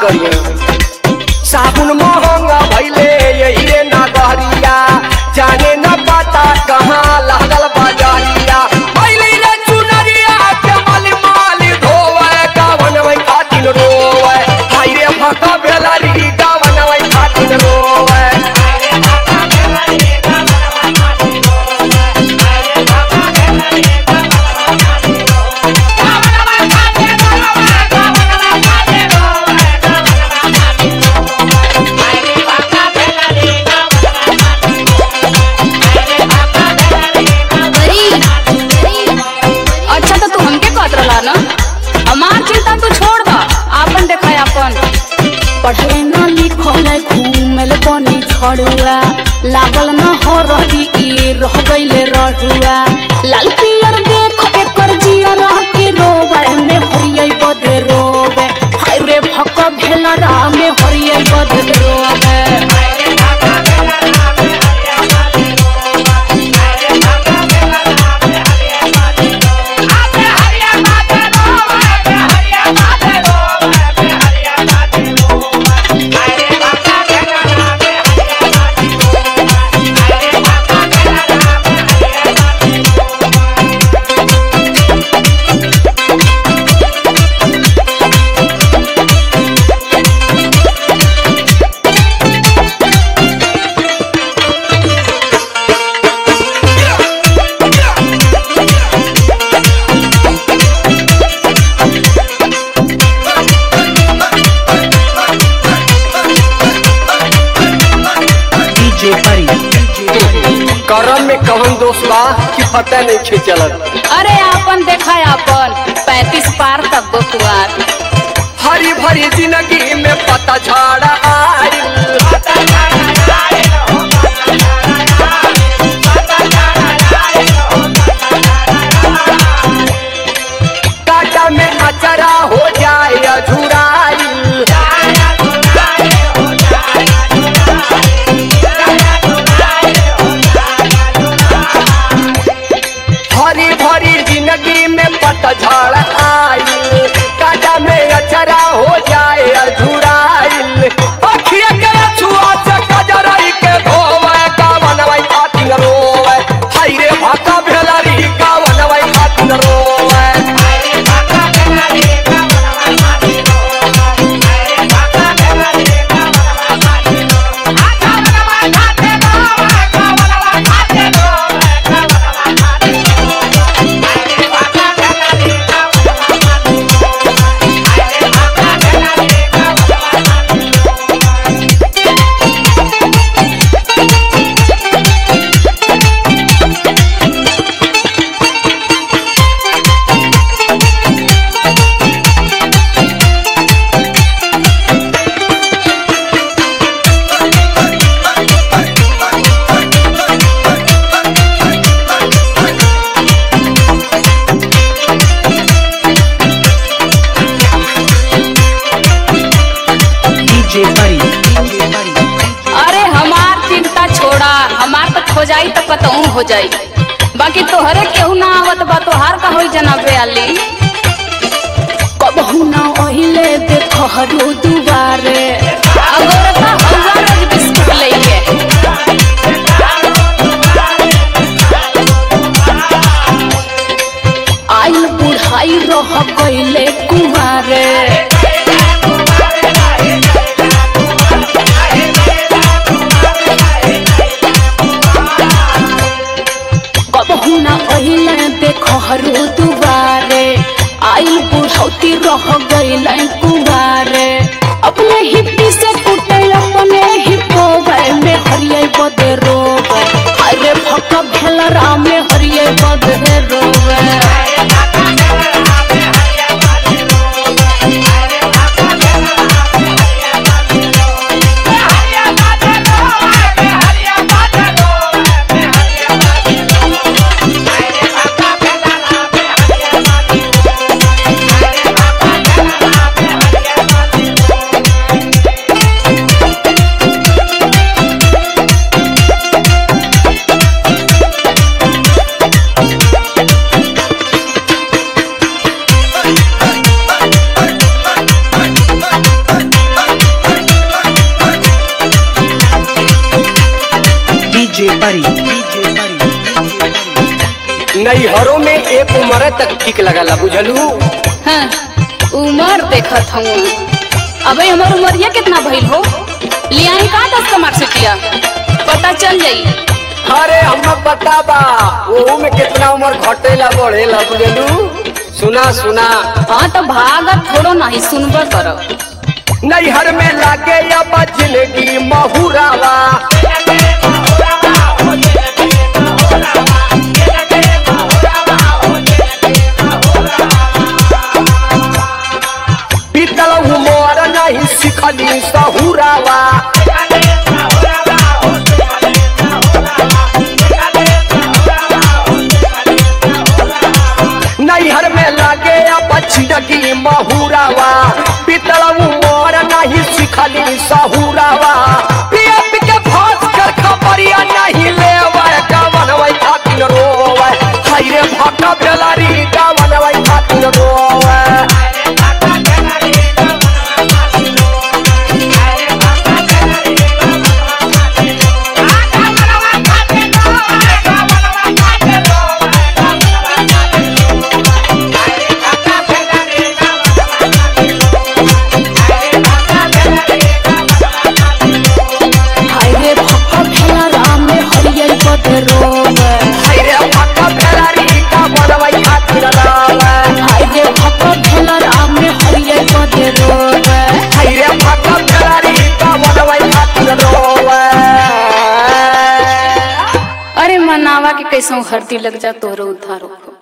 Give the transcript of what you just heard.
करिए साबुन महंगा भैले यही रे नगरिया जाने न पता कहाँ लागल बाजारिया भैले रे चुनरिया के मल माल धोवे गावन में खातिन रोवे हाय रे भका बेलारी गावन में खातिन रोवे अच्छा तो तू हमके कहत रहला ना हमार चिंता तू छोड़ दा आपन देखाय आपन पढ़े न लिखल घूमल बनी छड़ुआ लागल न हो रही ई रह गईले रहुआ लाल पियर देख एकर जिया रह के रोवे में हरियै बदे रोवे हाय रे भक भेला रा में हरियै बदे रोवे DJ Pari. करम में कवन दोष बा कि पता नहीं खे चलत अरे आपन देखाय आपन पैंतीस पार तक दो कुआर हरी भरी जिंदगी में पता झाड़ा आइल काटा में अचरा हो जाए अझुराइल हरी भरी जिंदगी में पतझड़ आइल काटा में अचरा हो जाए अझुराइल अखिया के छुआ से कजरई के धोवे कावनवई खातिन रोवे हाय रे भाका भेलरी कावनवई खातिन रोवे DJ Pari. DJ Pari. अरे हमार चिंता छोड़ा हमार तो खो जाई तो कतहू हो जाई बाकी तोहरे केहू ना आवत बा तोहार का होई जनाबे आली कबहू न ओहिले देख हरू दुबारे अगर ता हौवा रोज बिस्कुट लेके आइल बुढ़ाई रह गईले कुमारे कबहू न ओहिले देख हरू दुबारे आइल बुढ़ौती रह गईले कुमारे परी डीजे परी नैहरों में एक उम्र तक ठीक लगला बुझलू हाँ, उमर देखत हूँ अबे हमार उमरिया कितना भइल हो लियाई का दस का मार्कशीटिया पता चल जाई अरे हम बताबा ओहू में कितना उम्र घटेला बढ़ेला बुझलू सुना सुना हाँ तो भागत थोड़ो नहीं सुनबा करब नैहर में लागे अब जिंदगी महुरावा बीतल उमर नहीं सिखली सहुरावा नैहर में लागे अब जिंदगी महुरावा बीतल उमर नहीं सिखली सहुरावा पिया पी के फांस कर खबरिया नहीं लेवे गवनवै खातिर रोवे हाय रे भक्का बेलारी गवनवै खातिर रोवे हाय रे भक्का भेला राम में हरियर बदे रोवे हाय रे भक्का बेलारी गवनवै खातिर रोवे हाय रे भक्का भेला राम में हरियर बदे रोवे हाय रे भक्का बेलारी गवनवै खातिर रोवे अरे मनावा के कैसो हरती लग जा तोरो उधारो